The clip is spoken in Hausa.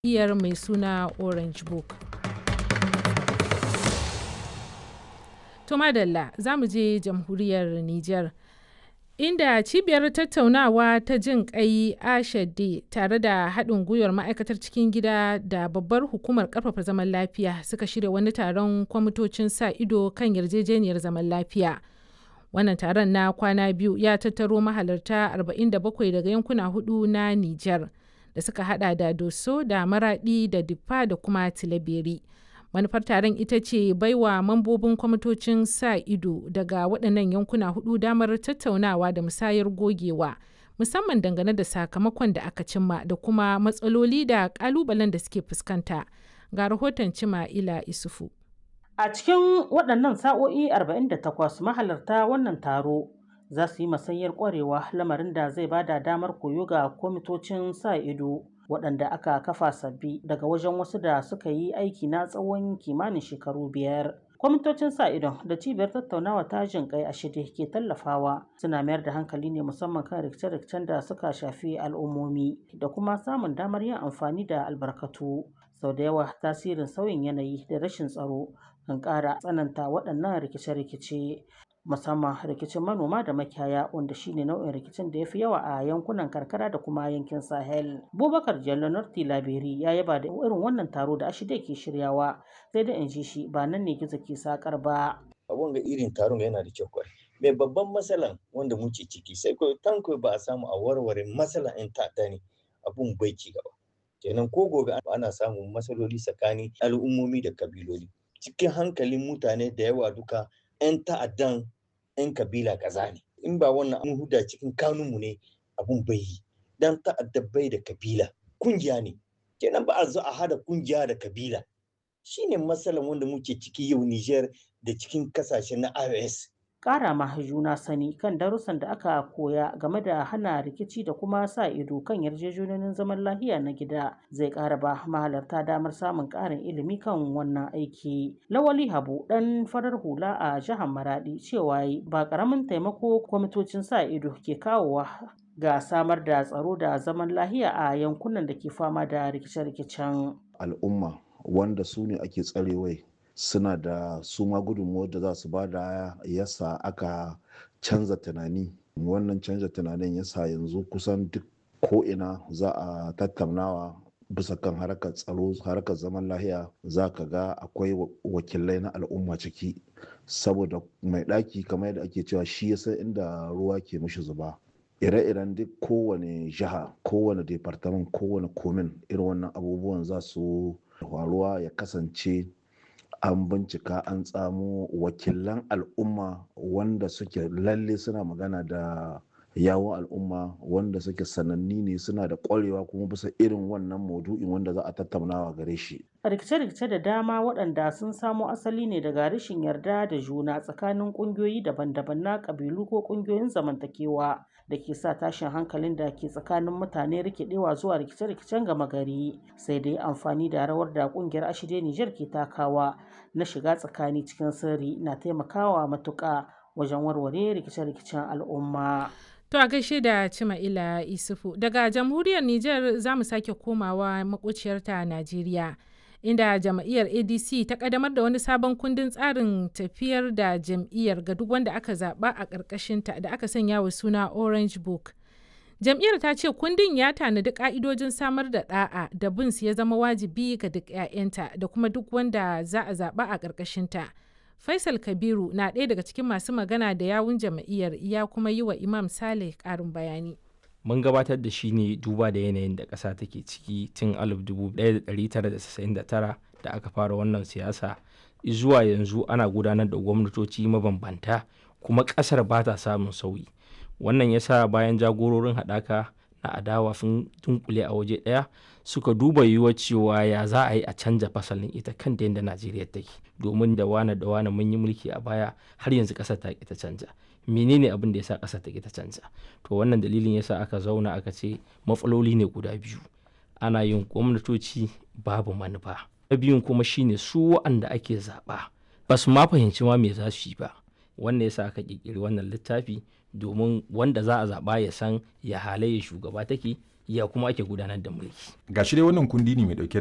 iyar mai suna Orange Book. To madalla za mu je jamhuriyar Nijar. Inda cibiyar tattaunawa ta jin kai ashade tare da haɗin gwiwar ma'aikatar cikin gida da babbar hukumar ƙarfafa zaman lafiya suka shirya wani taron kwamitocin sa ido kan yarjejeniyar zaman lafiya. Wannan taron na kwana biyu ya tattaro mahalarta 47 daga yankuna hudu na Nijar da suka hada da Doso da Maradi da Diffa da kuma Tilaberi. manufar taron ita ce baiwa mambobin kwamitocin sa ido daga waɗannan yankuna hudu damar tattaunawa da musayar gogewa musamman dangane da sakamakon da aka cimma da kuma matsaloli da ƙalubalen da suke fuskanta ga rahoton cima ila isufu a cikin waɗannan sa'o'i 48 mahalarta wannan taro za su yi masanyar ƙwarewa lamarin da zai bada damar koyo ga kwamitocin sa ido waɗanda aka kafa sabbi daga wajen wasu da suka yi aiki na tsawon kimanin shekaru biyar. kwamitocin sa idon da cibiyar tattaunawa ta jin kai a shirye ke tallafawa suna mayar da hankali ne musamman kan rikice-rikicen da suka shafi al'ummomi da kuma samun damar yin amfani da albarkatu sau da yawa tasirin sauyin yanayi da rashin tsaro kan ƙara tsananta waɗannan rikice-rikice musamman rikicin manoma da makiyaya wanda shine nau'in rikicin da ya fi yawa a yankunan karkara da kuma yankin sahel bubakar jallo tilaberi ya yaba da irin wannan taro da ashida ke shiryawa sai da in ji shi ba nan ne gizo ke sakar ba abun ga irin taron yana da kyau kwai mai babban matsalan wanda muke ciki sai ko tanko ba a samu a warware matsalan in ta'adda ne abun bai ci gaba kenan ko gobe ana samun matsaloli tsakanin al'ummomi da kabiloli cikin hankalin mutane da yawa duka 'yan ta'addan 'yan kabila kaza ne in ba wannan an huda cikin kanunmu ne abun bai yi dan ta'adda bai da kabila kungiya ne kenan ba a zo a hada kungiya da kabila shine matsalan wanda muke ciki yau Niger da cikin kasashe na iOS ƙara ma juna sani kan darussan da aka koya game da hana rikici da kuma sa ido kan yarjejeniyoyin zaman lafiya na gida zai ƙara ba mahalarta damar samun ƙarin ilimi kan wannan aiki. Lawali Habu ɗan farar hula a jihar Maradi cewa ba ƙaramin taimako kwamitocin sa ido ke kawowa ga samar da tsaro da zaman lafiya a yankunan da ke fama da rikice-rikicen. Al'umma wanda su ne ake tsarewai suna da su ma gudunmuwar da za su ba da yasa aka canza tunani wannan canza tunanin yasa yanzu kusan duk ko'ina za a tattaunawa bisa kan harkar tsaro harkar zaman lahiya za ka ga akwai wakilai na al'umma ciki saboda mai ɗaki kamar yadda ake cewa shi ya san inda ruwa ke mishi zuba ire-iren duk kowane jiha kowane departament kowane komin irin wannan abubuwan za su faruwa ya kasance an bincika an tsamo wakilan al'umma wanda suke lalle suna magana da yawon al'umma wanda suke sananni ne suna da ƙwarewa kuma bisa irin wannan maudu'in wanda za a tattaunawa gare shi. rikice-rikice da dama waɗanda sun samo asali ne daga rashin yarda da juna tsakanin ƙungiyoyi daban-daban na ƙabilu ko ƙungiyoyin zamantakewa da ke sa tashin hankalin da ke tsakanin mutane rikidewa zuwa rikice-rikicen gama gari sai dai amfani da rawar da ƙungiyar ashide Nijar ke takawa na shiga tsakani cikin sirri na taimakawa matuƙa wajen warware rikice-rikicen al'umma. To a gaishe da Cima'ila Isufu daga jamhuriyar Nijar za mu sake komawa makociyarta Najeriya. Inda jam'iyyar ADC ta kadamar da wani sabon kundin tsarin tafiyar da jam'iyyar ga duk wanda aka zaba a ƙarƙashinta da aka sanya wa suna Orange Book. Jam'iyyar ta ce kundin ya tanadi ƙa'idojin samar da ɗa'a da bin su ya zama wajibi ga duk 'ya'yanta da kuma duk wanda za a zaba a ƙarƙashinta. Faisal Kabiru na ɗaya daga cikin masu magana da yawun jam'iyyar ya kuma yi wa Imam Saleh ƙarin bayani. Mun gabatar da shi ne duba da yanayin da ƙasa take ciki tun 1999 da aka fara wannan siyasa zuwa yanzu ana gudanar da gwamnatoci mabambanta kuma ƙasar ba ta samun sauyi. Wannan ya sa bayan jagororin haɗaka na adawa sun dunkule a waje ɗaya suka duba yiwuwar cewa ya za a yi a canja fasalin ita kanta yadda najeriya take domin da wane da wane mun yi mulki a baya har yanzu ƙasar ta ta canja menene abin da ya sa ƙasar ta ta canja to wannan dalilin yasa aka zauna aka ce matsaloli ne guda biyu ana yin gwamnatoci babu manufa na biyun kuma shine su wa'anda ake zaɓa ba su ma fahimci ma me za su yi ba wannan yasa aka ƙirƙiri wannan littafi domin wanda za a zaɓa ya san ya halayya shugaba take ya kuma ake gudanar da mulki ga shi dai wannan kundi ne mai dauke